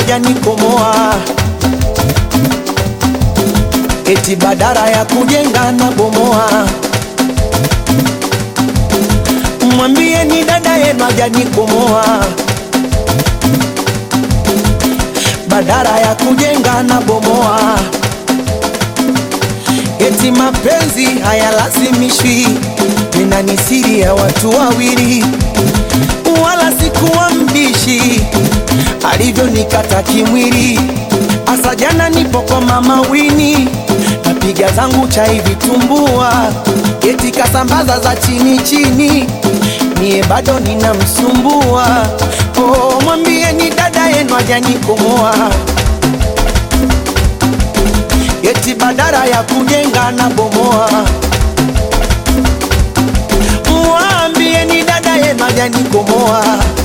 hajanikomoa, eti badara ya kujenga na bomoa. Mwambie ni dada yenu hajanikomoa, badara ya kujenga na bomoa. Eti mapenzi hayalazimishwi, tena ni siri ya watu wawili, wala sikuwa mbishi alivyonikata kimwili. Asa jana nipo kwa mama Wini, napiga zangu chai vitumbua, eti kasambaza za chini chini, mie bado ninamsumbua. Oh, mwambie ni dada yenu hajanikomoa eti badara ya kujenga na bomoa. Mwambie ni dada yenu hajanikomoa,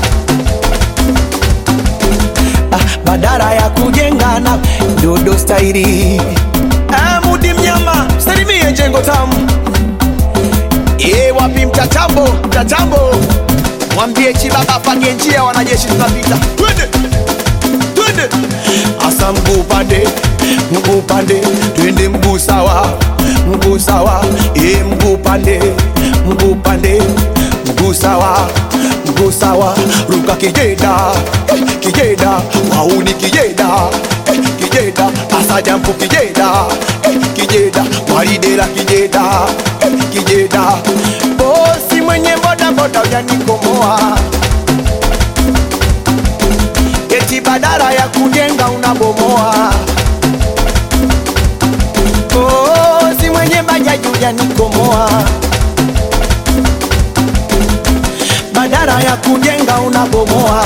ah, badara ya kujenga na dodo stairi. Ah, Mudi mnyama salimie jengo tamu. E, wapi mtatambo mtatambo, mwambie Chibaba apange njia, wanajeshi tunapita, twende twende, asa mguu pande mguu pande, twende mguu sawa mguu sawa, e, mguu pande mguu pande, mguu sawa mguu sawa, ruka kijeda eh, kijeda, wauni kijeda eh, kijeda, asa jampu kijeda eh, kijeda, waridera kijeda eh, kijeda, bosi mwenye boda boda ujanikomoa eti badara ya kujenga unabomoa. Oh, si mwenye bajaji ujanikomoa, badara ya kujenga unabomoa.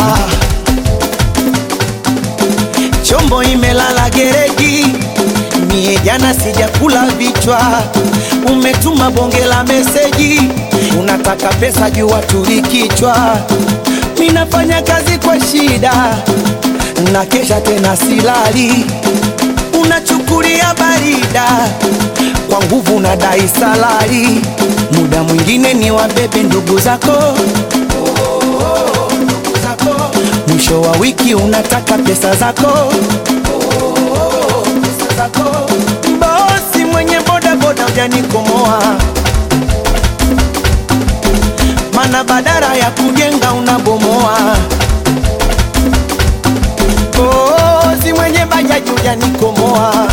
Chombo imelala gereji, mie jana sijakula vichwa. Umetuma bonge la meseji, unataka pesa juu watuli kichwa. Minafanya kazi kwa shida na kesha tena silali, unachukulia barida kwa nguvu na dai salari. Muda mwingine ni wabebe ndugu zako ndugu zako. mwisho wa wiki unataka pesa zako pesa zako. Bosi mwenye boda boda ujanikomoa, mana badara ya kujenga unabomoa. Kozi mwenye bajaji ujanikomoa,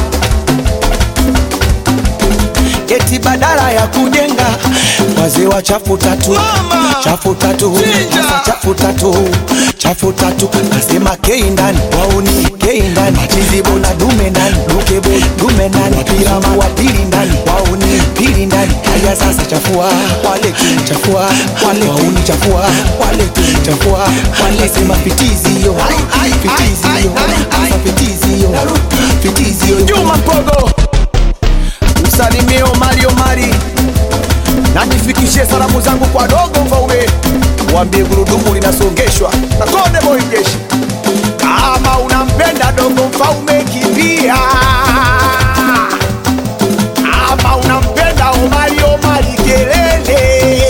eti badala ya kujenga wazee wa chafu tatu Mama! chafu tatu Chinja! Sasa chafu tatu chafu tatu nasema kei ndani wauni kei ndani machizibo na dume ndani dukebo dume ndani wapirama wa pili ndani wauni pili ndani haya sasa chafua wale chafua wale wauni chafua wale chafua wale sema fitizi yo fitizi yo sasa fitizi yo fitizi yo Juma Mpogo, msalimie Omari Omari na nifikishie salamu zangu kwa dogo Mfaume, mwambie gurudumu linasongeshwa na Konde Boy Jeshi. Kama unampenda dogo Mfaume, kimbia. Kama unampenda Omari Omari, kelele.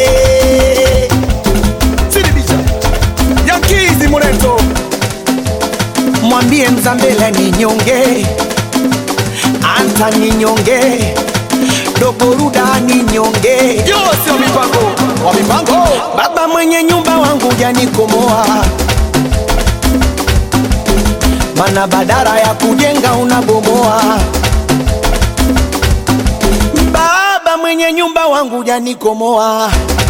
Sidibisha Yankizi Muleto, mwambie Mzambela ni nyonge, Anta ni nyonge, Dogoruda ni nyonge, Yose wa mipango wa mipango baba mwenye nyumba wangu janikomoa, mana badara ya kujenga unabomoa. Baba mwenye nyumba wangu janikomoa,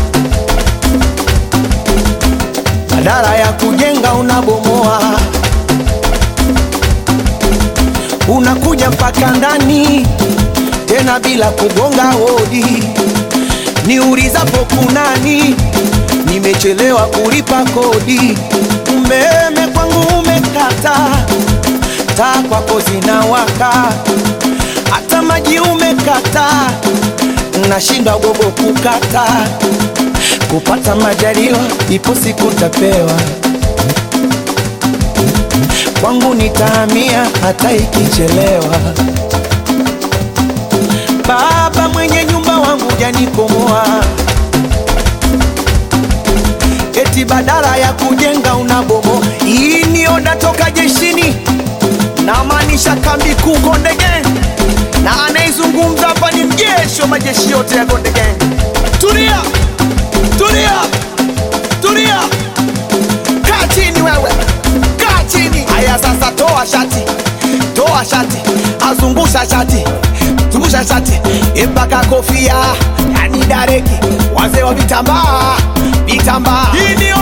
badara ya kujenga unabomoa. unakuja mpaka ndani tena bila kugonga hodi. Niulizapo kunani, nimechelewa kulipa kodi. Umeme kwangu umekata, taa kwako zinawaka, hata maji umekata, nashindwa gogo kukata. Kupata majaliwa, ipo siku tapewa kwangu nitahamia hata ikichelewa. Baba mwenye nyumba wangu janikomoa, eti badala ya kujenga unabomo. Hii ni oda toka jeshini, namaanisha kambi kuu Konde Gang, na anaizungumza hapa ni mjeshi wa majeshi yote ya Konde Gang. Tulia, tulia, tulia, kaa chini wewe, kaa chini. Haya sasa, toa shati, toa shati, azungusha shati, zungusha shati mpaka kofia, yani dareki, wazee wa vitambaa, vitambaa. Hii ni